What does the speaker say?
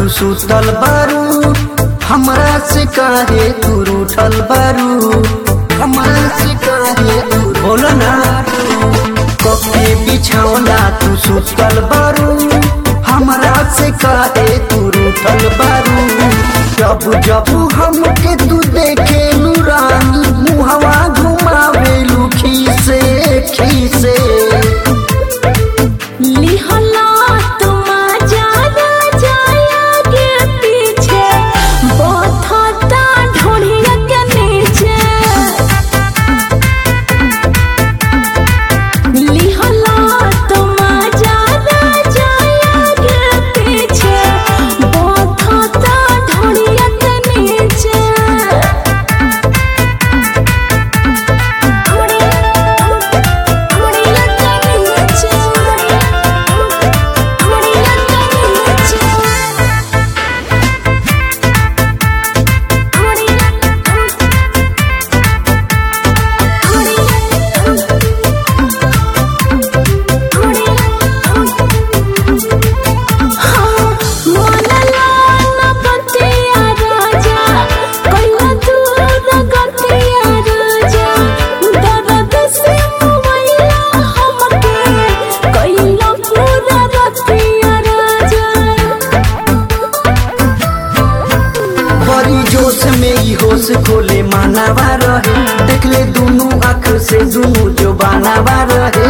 तू सुतल बारू हमरा से काहे तू रूठल बारू हमरा से काहे तू बोलो ना कके बिछौना तू सुतल बारू हमरा से काहे तू रूठल बारू जब जब हमके तू देखे रानी मुहवा घुमावे खीसे खीसे लिहला तुम जाना जाया के पीछे बोथता ढोढ़िया के नीचे लिहला तुम जाना जाया के पीछे बोथता ढोढ़िया के नीचे बड़ी जोश में ई होश खोले मानावा रहे देखले दुनू आँख से दुनू जो बानावा रहे